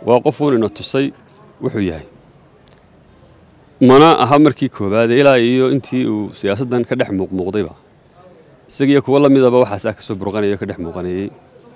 waa qofuun ina tusay wuxuu yahay mana aha markii koowaade ilaa iyo intii uu siyaasaddan ka dhex muuqmuuqdayba isagiiyo kuwo la midaba waxaasaa ka soo burqanaya o ka dhex muuqanayey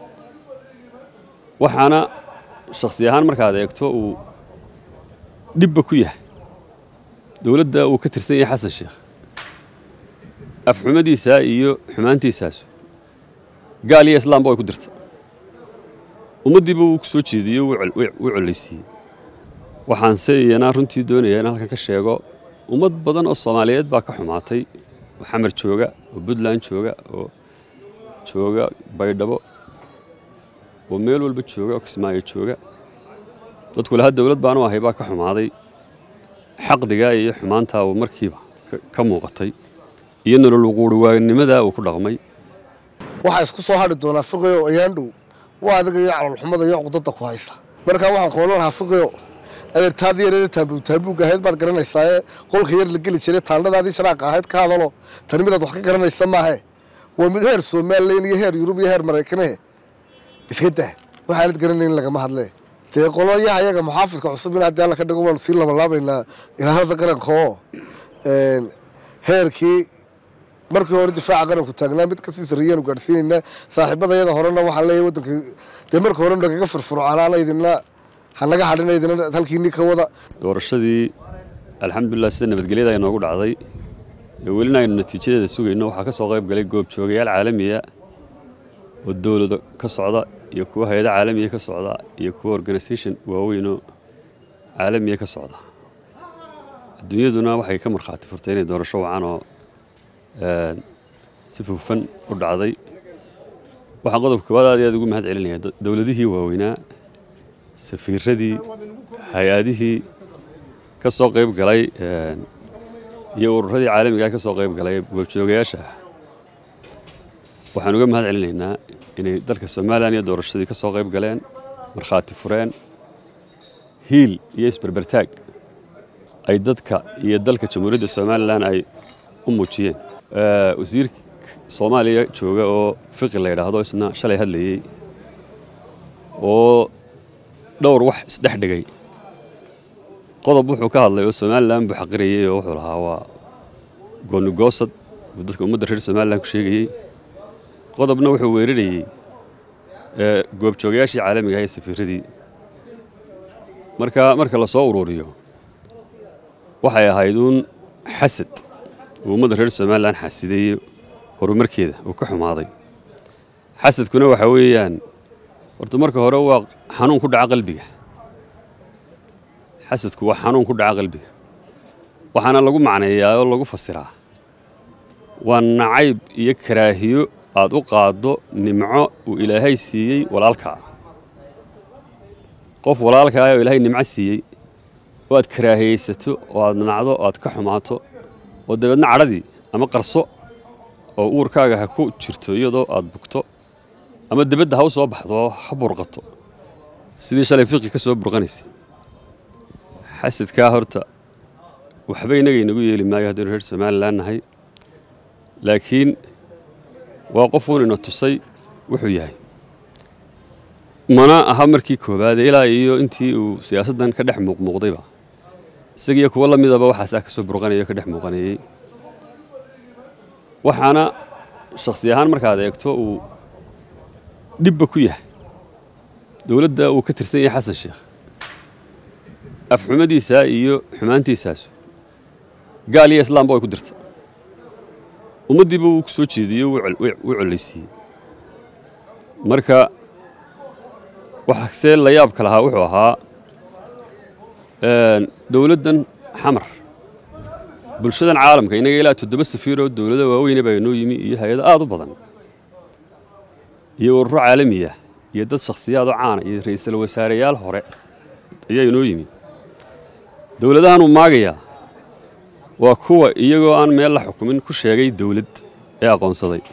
waxaana shakhsi ahaan markaad eegto uu dhibba ku yahay dowladda uu ka tirsan yahay xasan sheekh afxumadiisaa iyo xumaantiisaasu gaal iyo islaamba way ku dirta ummaddiiba wuu ku soo jeediyo wuu collaysiiyey waxaanse iyana runtii doonaya in halkan ka sheego ummad badan oo soomaaliyeed baa ka xumaatay oo xamar jooga oo puntland jooga oo jooga baydhabo oo meel walba jooga oo kismaayo jooga dadku laha dowlad baanu ahay baa ka xumaaday xaqdigaa iyo xumaantaa uu markiiba ka muuqatay iyo nolol wuquuriwaanimadaa uu ku dhaqmay waxaa isku soo hadhi doonaa fiqiyo ayaandhow waa adiga iyo calolxumada iyo cuqdada ku haysa markaa waxaan kuolan lahaa fiqiyo adeertaadii yareeda taabuug taabuugga ahayd baad garanaysaa ee qolka yar la geli jiray taalladaadii sharaaqa ahayd ka hadalo tani midaad wax ka garanaysa maahe waa mid heer somalilan iyo heer yurub iyo heer maraykanehe iska dah waxaanad garanayn lagama hadlee dee qoloyaha ayaga muxaafidka cusub in haddii alla ka dhigo waanu sii labalaabaynaa ilaalada qaranka oo heerkii markii hore difaaca qaranku taagnaa mid kasii sarreeyaanu gaadhsiinaynaa saaxiibada yada horena waxaan leeyahay waddanka dee marka hore nagaga furfurcaanaana idinna hanaga hadhina idina halkiinii ka wada doorashadii alxamdulilah sida nabadgelyada inoogu dhacday ee welina aynu natiijadeeda sugayno waxaa ka soo qayb galay goobjoogayaal caalamiya oo dowlado ka socda iyo kuwa hay-ado caalamiya ka socda iyo kuwa organisation waaweynoo caalamiya ka socda adduunyaduna waxay ka markhaati furtay inay doorasho wacan oo si fufan u dhacday waxaan qodobka koowaad aad iyo aad ugu mahad celinaya dowladihii waaweynaa safiiradii hay-adihii ka soo qayb galay iyo ururadii caalamiga ka soo qayb galay goobjoogayaasha ah waxaan uga mahad celinaynaa inay dalka somalilan iyo doorashadii ka soo qayb galeen markhaati fureen hiil iyo isberbertaag ay dadka iyo dalka jamhuuriyadda somalilan ay u muujiyeen wasiirka soomaaliya jooga oo fiqi la yidhaahdo isna shalay hadlayey oo dhowr wax isdhex dhigay qodob wuxuu ka hadlay oo somalilan buu xaqirayey oo wuxuu lahaa waa goonigoosad buu dadka ummadda reer somalilan ku sheegayey qodobna wuxuu weerarayey goobjoogayaashii caalamiga ah ee safiiradii marka marka la soo ururiyo waxay ahayd uun xasad uu ummadda reer somalilan xasideeyey horumarkeeda uu ka xumaaday xasadkuna waxa weeyaan horta marka hore waa xanuun ku dhaca qalbiga xasadku waa xanuun ku dhaca qalbiga waxaana lagu macneeyaa oo lagu fasiraa waa nacayb iyo karaahiyo aad u qaaddo nimco uu ilaahay siiyey walaalkaa qof walaalkaa oo ilaahay nimco siiyey oo aad karaahiyeysato oo aad nacdo oo aad ka xumaato oo dabeedna cadhadii ama qarso oo uurkaaga ha ku jirto iyadoo aad bugto ama debadda ha u soo baxdo oo ha burqato sidii shalay fiqi ka soo burqanaysay xasadkaa horta waxba innaga inagu yeeli maayo haddaynu reer somalilan nahay laakiin waa qofuun ina tusay wuxuu yahay mana aha markii koowaade ilaa iyo intii uu siyaasaddan ka dhex muuqmuuqdayba isagiiyo kuwo la midaba waxaasaa ka soo burqanaya o ka dhex muuqanayey waxaana shakhsi ahaan markaad eegto uu dhibba ku yahay dowladda uu ka tirsan yahay xasan sheekh afxumadiisaa iyo xumaantiisaasu gaal iyo islaamba way ku dirta ummaddiiba wuu ku soo jeediyo wuu collaysiiyey marka waxasee la yaabka lahaa wuxuu ahaa dowladdan xamar bulshadan caalamka innaga ilaa toddoba safiiroo dowlado waaweyne baa inoo yimi iyo hay-ado aad u badan iyo ururo caalamiya iyo dad shakhsiyaadoo caana iyo ra'iisul wasaareyaal hore ayaa inoo yimi dowladahan uu maagayaa waa kuwa iyagoo aan meel la xukumin ku sheegay dowlad ee aqoonsaday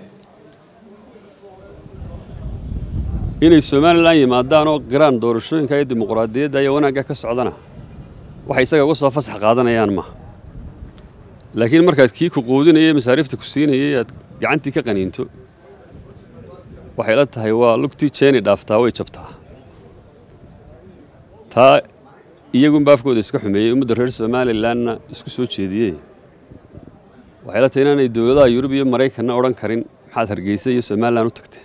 inay somalilan yimaadaan oo qiraan doorashooyinka iyo dimuqraadiyadda iyo wanaagga ka socdana waxay isaga uga soo fasax qaadanayaan maaha laakiin markaad kii ku quudinayay masaariifta ku siinayay aad gacantii ka qaniinto waxay la tahay waa lugtii jeeni dhaaftaa way jabtaa taa iyagunba afkooda iska xumeeyey ummadda reer somalilanna isku soo jeediyey waxay la tahay inaanay dowladaha yurub iyo maraykanna odhan karin maxaad hargeysa iyo somalilan u tagteen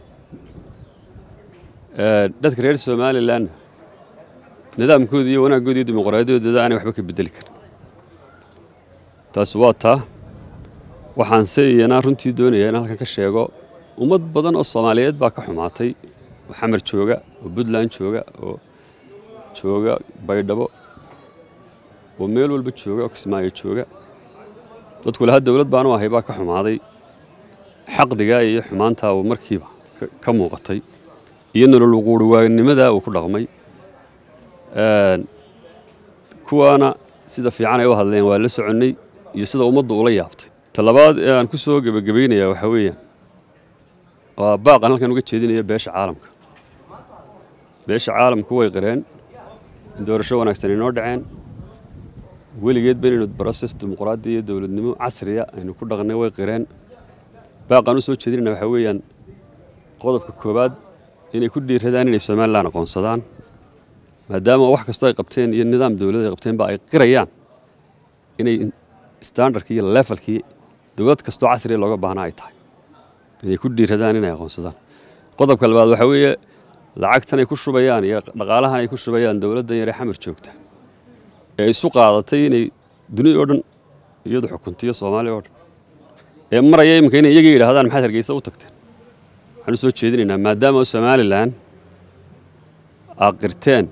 dadka reer somalilanna nidaamkooda iyo wanaagooda iyo dimuqraadiyaddooda aanay waxba ka bedeli karin taasi waa taa waxaanse iyanaa runtii doonayaa in halkan ka sheego ummad badan oo soomaaliyeed baa ka xumaatay oo xamar jooga oo puntland jooga oo jooga baydhabo oo meel walba jooga oo kismaayo jooga dadku lahaa dowlad baanu ahay baa ka xumaaday xaqdigaa iyo xumaantaa uu markiiba ka muuqatay iyo nolol wuquuriwaanimadaa uu ku dhaqmay kuwaana sida fiican ay u hadleen waa la soconnay iyo sida ummaddu ula yaabtay talabaad ee aan ku soo gebagabaynayaa waxaa weeyaan waa baaqan halkan uga jeedinaya beesha caalamka beesha caalamku way qireen in doorasho wanaagsan inoo dhaceen weligeedba inaynu broses dimuqraadi iyo dowladnimo casriya aynu ku dhaqnay way qireen baaqaan u soo jeedinayna waxaa weeyaan qodobka koowaad inay ku dhiiradaan inay somalilan aqoonsadaan maadaama wax kastoo ay qabteen iyo nidaam dowlad ay qabteenba ay qirayaan inay standardkii iyo levelkii dowlad kastoo casriya looga baahnaa ay tahay inay ku dhiiradaan inay aqoonsadaan qodobka labaad waxaa weeye lacagtan ay ku shubayaan iyo dhaqaalahan ay ku shubayaan dowladdan yare xamar joogta ee isu qaadatay inay dunida oo dhan iyadu xukuntiyo soomaaliya oo dhan ee maraya iminka inay iyaga yidhahdaan maxaad hargeysa u tagteen waxaan u soo jeedinaynaa maadaama somalilan aad qirteen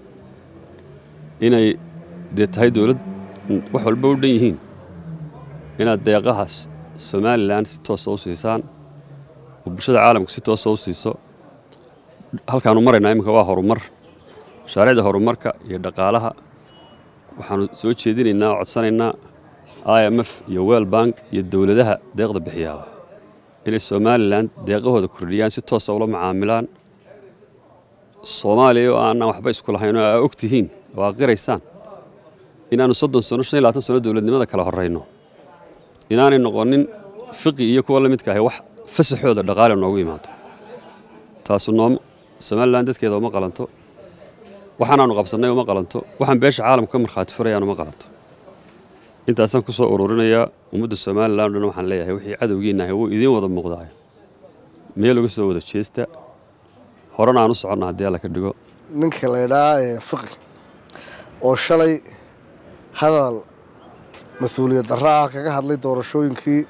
inay dee tahay dowlad wax walba u dhan yihiin inaad deeqahaas somalilan si toosa u siisaan oo bulshada caalamka si toosa u siiso halkaanu maraynaa iminka waa horumar mashaariicda horumarka iyo dhaqaalaha waxaanu soo jeedinaynaa oo codsanaynaa i m f iyo wel bank iyo dowladaha deeqda bixiyaaba inay somalilan deeqahooda kordhiyaan si toosa ula macaamilaan soomaaliya oo aanaan waxba isku lahayn oo aa og tihiin oo aa qiraysaan inaannu soddon sano shan iyo labaatan sano dowladnimada kala horrayno inaanay noqonin fiqi iyo kuwa la midka ahay wax fasaxooda dhaqaale noogu imaado taasu noom somalilan dadkeeda uma qalanto waxaanaannu qabsannay uma qalanto waxaan beesha caalamka ka markhaati furayaan uma qalanto intaasaan ku soo ururinayaa ummadda somalilan o dhan waxaan leeyahay wixii cadowgiinna ahay wuu idiin wada muuqdaayo meel uga soo wada jeesta horena aan u soconna haddii alla ka dhigo ninka la ydhaa fiqi oo shalay hadal mas-uuliyad darra ah kaga hadlay doorashooyinkii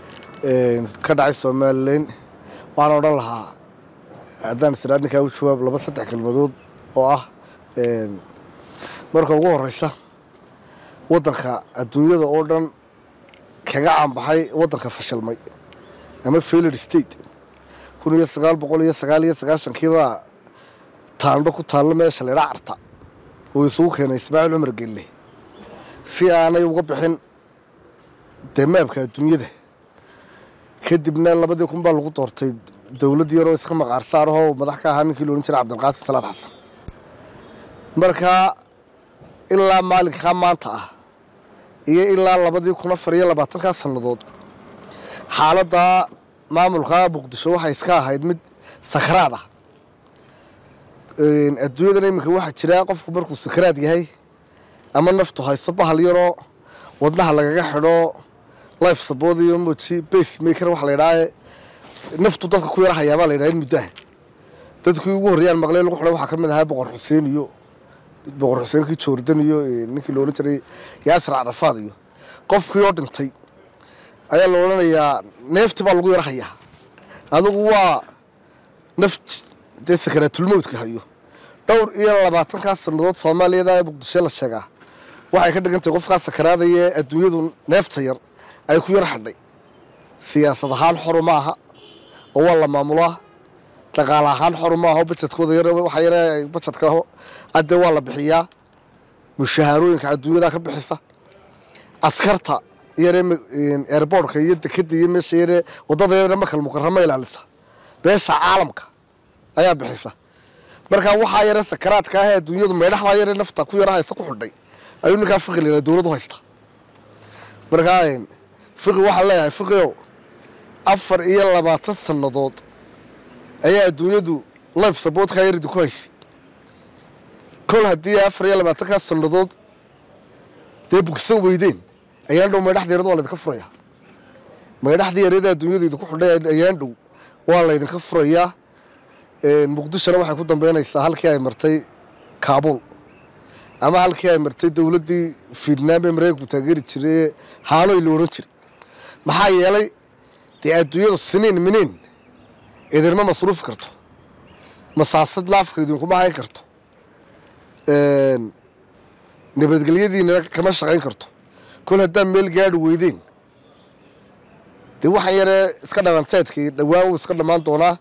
ka dhacay somalilan waxaan odhan lahaa haddaan israa ninkaa u jawaab laba saddex kelmadood oo ah marka ugu horeysa waddanka adduunyada oo dhan kaga caanbaxay waddanka fashilmay ama failed state kun iyo sagaal boqol iyo sagaal iyo sagaashankiibaa taandho ku taallo meesha laydhaa carta oo isugu keenay ismaaciil cumar gelle si aanay uga bixin dee maabka adduunyada kadibna labadii kun baa lagu doortay dowladd yaroo iska maqaar saarahoo madax ka ahaa ninkii loodhan jiray cabdilqaasim salaad xasan markaa ilaa maalinkaa maanta ah iyo ilaa labadii kun afar iyo labaatankaa sannadood xaaladda maamulka muqdisho waxay iska ahayd mid sakaraad ah adduunyadana iminka waxaa jira qofku markuu sakaraad yahay ama naftu hayso bahal yaroo wadnaha lagaga xidho life support iyo moji base maker waxa la yidhaahe naftu dadka ku yara hayaabaa la yidhaha in muddaha dadkii ugu horreyaan maqleen lagu xidhay waxaa ka mid ahaa boqor xuseen iyo boqor xuseenkii joordan iyo ninkii la odhan jiray yaasir carafaad iyo qofkii oo dhintay ayaa la odhanayaa neefti baa lagu yara hayaa adigu waa naf dee sakaraatulmowdka hayo dhowr iyo labaatankaa sannadood soomaaliyada ee muqdisho la sheegaa waxay ka dhigan tahay qofkaa sakaraadaya ee adduunyadu neefta yar ay ku yar xadhay siyaasad ahaan xoru ma aha oo waa la maamulaa dhaqaale ahaan xoru ma aha oo bajedkooda yar waxa yare bajedka adee waa la bixiyaa mushahaarooyinka adduunyada ka bixisa askarta yare airboortka iyo dekeda iyo meesha yare wadada yare makal mukarama ilaalisa beesha caalamka ayaa bixisa markaa waxaa yare sakaraadka ah ee adduunyadu meydhaxdaa yare nafta ku yara haysta ku xidhay ayuu ninkaa fiqi la dowlad u haysta markaa fiqi waxaa leeyahay fiqio afar iyo labaatan sannadood ayaa adduunyadu life supportka yaridi ku haysay kol haddii afar iyo labaatankaas sannadood dee bugsan weydeen ayaan dhow maydhaxda yarada waa laydinka furayaa maydhaxda yarada adduunyada idinku xidhay ayaan dhow waa laydinka furayaa muqdishona waxay ku dambeynaysaa halkii ay martay kaabul ama halkii ay martay dowladdii fiidnaam ee maraykanku taageeri jiray ee haanoy la odhan jiray maxaa yeelay dee adduunyadu siniin miniin idinma masruufi karto masaasad laafka idinkuma hayn karto nabadgelyadiina kama shaqayn karto kol haddaad meel gaadhi weydeen dee waxaan yaree iska dhalanteedkii dhowaan wuu iska dhammaan doonaa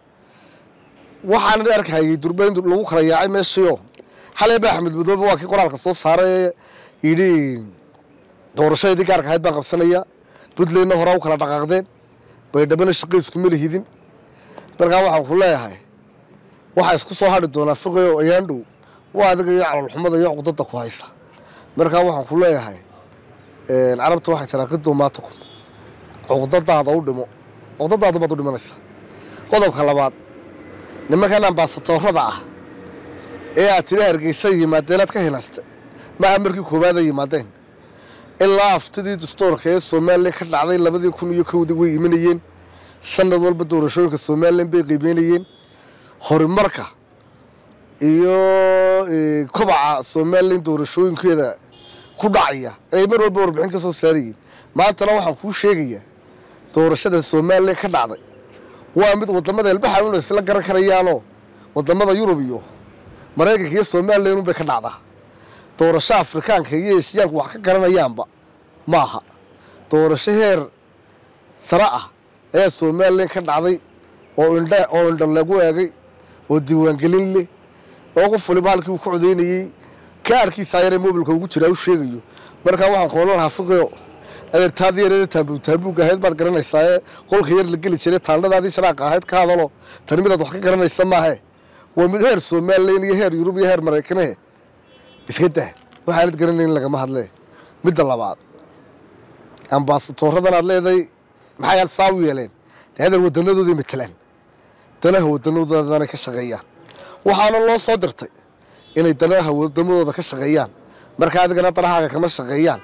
waxaan arkahayay durbayn lagu kala yaacay meeshiio xalay ba axmed madoobe waa kii qoraalka soo saaray ee yidhi doorashadii gaarka ahayd baan qabsanaya puntlandna horaa u kala dhaqaaqdeen baydhabana shaqayskuma lihidin markaa waxaan ku leeyahay waxaa isku soo hadhi doonaa foqayo ayaan dhow waa adiga iyo calolxumada iyo cuqdada ku haysa markaa waxaan ku leeyahay carabta waxay tiraa qidu maatakum cuqdadaada u dhimo cuqdadaadu baad u dhimanaysaa qodobka labaad nimankan ambaasatoorada ah ee aad tiri hargeysa yimaadeen aad ka hinaastay maaha markii koowaad ay yimaadeen ilaa aftidii dastoorka ee somalilan ka dhacday labadii kun iyo kowdii way imanayeen sanad walba doorashooyinka somalilan bay qiimeynayeen horumarka iyo kobaca somalilan doorashooyinkeeda ku dhacaya ay mar walba warbixin ka soo saarayeen maantana waxaan kuu sheegayaa doorashada somalilan ka dhacday waa mid wadamada elbaxa un isla garan karayaanoo wadamada yurub iyo maraykanka iyo somalilan unbay ka dhacdaa doorasho afrikaanka iyo eshiyaanku wax ka garanayaanba maaha doorasho heer sare ah ayaa somalilan ka dhacday oo indha oo indha lagu eegay oo diiwaangelin leh oo qof waliba halkii uu ka codaynayey kaarkiisaa yaree mobilka ugu jiraa u sheegayo markaa waxaan koola lahaa fiqiyo adeertaadii yareeda taambuug taambuug ahayd baad garanaysaa ee qolka yar la geli jiray taalladaadii sharaaqa ahayd ka hadalo tani midaad wax ka garanaysa maahe waa mid heer somalilan iyo heer yurub iyo heer maraykanehe iska dah waxaanad garanayn lagama hadlee midda labaad ambaasatooradan aad leedahay maxay saa u yeeleen dee hadal wadanadoodii matelaan danaha wadanadoodana ka shaqeeyaan waxaana loo soo dirtay inay danaha wadamadooda ka shaqeeyaan marka adigana danahaaga kama shaqeeyaan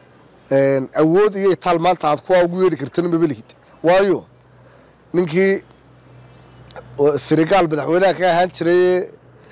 awood iyo itaal maanta aad kuwaa ugu yeedhi kartana maba lihid waayo ninkii senegaal madaxweynaha ka ahaan jiray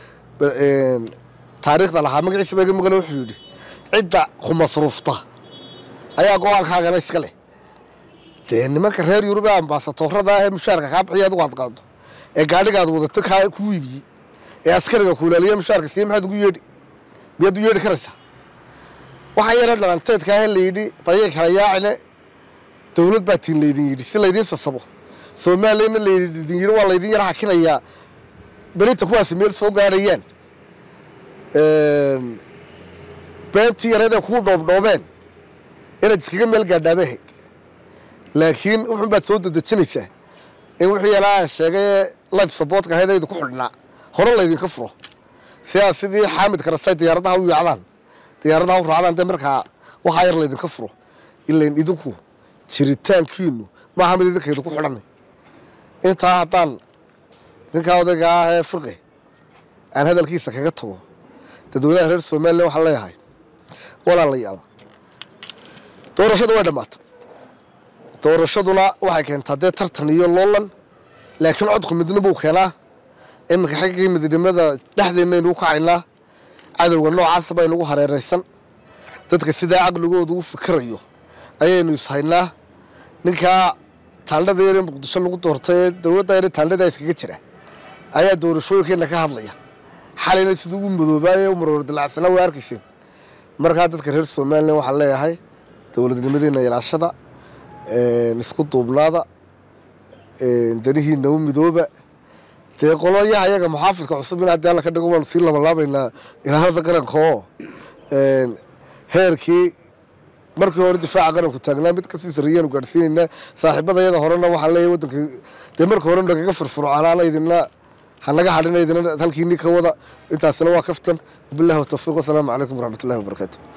taariikhda lahaa magaciisa baga maqle wuxuu yidhi cidda ku masruufta ayaa go-aankaagana iska leh dee nimanka reer yurub ee ambaasatoorada ah ee mushaarka kaa bixiya adigu aad qaado ee gaadhigaad wadato kaa ku iibiyey ee askariga kuulaaliya mushaarka siiye maxaad ugu yeedhi miyaad u yeedhi karaysaa waxaa yara dhalanteedka ah la yidhi dayay kala yaacine dowlad baa tiin laydin yidhi si laydiin sasabo soomaaliyana laydin yidhi waa laydin yara hakinayaa belinta kuwaasi meel soo gaadhayaan beentii yareed ee kuu dhoobdhoobeen inaad iskaga meel gaadhaabay ahayd laakiin wuxun baad soo dedejinaysaa in wixii yalaa sheegay life supportka ahayd aydu ku xidhnaa hore laydinka furo sidaa sidii xaamid karasay diyaaradaha u yaacdaan diyaaradaha u raacdaan dee markaa waxaa yar laydinka furo ilain idinku jiritaankiinu maaha mid idinka idinku xidhanay intaa haddaan ninkaa odayga ah ee fiqi aan hadalkiisa kaga tago dadweynaha reer somalilan waxaan leeyahay walaalayaal doorashadu way dhammaatay doorashaduna waxay keentaa dee tartan iyo loolan laakiin codku midna buu keenaa iminka xaggii midnimada dhexdeennaynu u kacaynaa cadowga noocaasa baynugu hareeraysan dadka sidaa caqligooda u fikirayo ayaynu ishaynaa ninkaa taandhada yar ee muqdisho lagu doortay ee dowladda yar taandhada iskaga jira ayaa doorashooyinkeenna ka hadlaya xalayna siduu u madoobaaye u maroor dilacsanaa way arkayseen markaa dadka reer somalilan waxaan leeyahay dowladnimadeena ilaashada isku duubnaada danihiina u midooba dee qoloyaha iyaga muxaafidka cusub in haddii alla ka dhigo waanu sii labalaabaynaa ilaalada qaranka oo heerkii markii hore difaaca qaranku taagnaa mid kasii sarreeyaanu gaadhsiinaynaa saaxiibada iyada horena waxaan leeyahay waddanka dee marka hore nagaga furfurcaanaana idinna hanaga hadhina idina halkiinii ka wada intaasina waa kaftan wabillahi watawfiiq wasalaamu calaykum waraxmatullahi wabarakaatu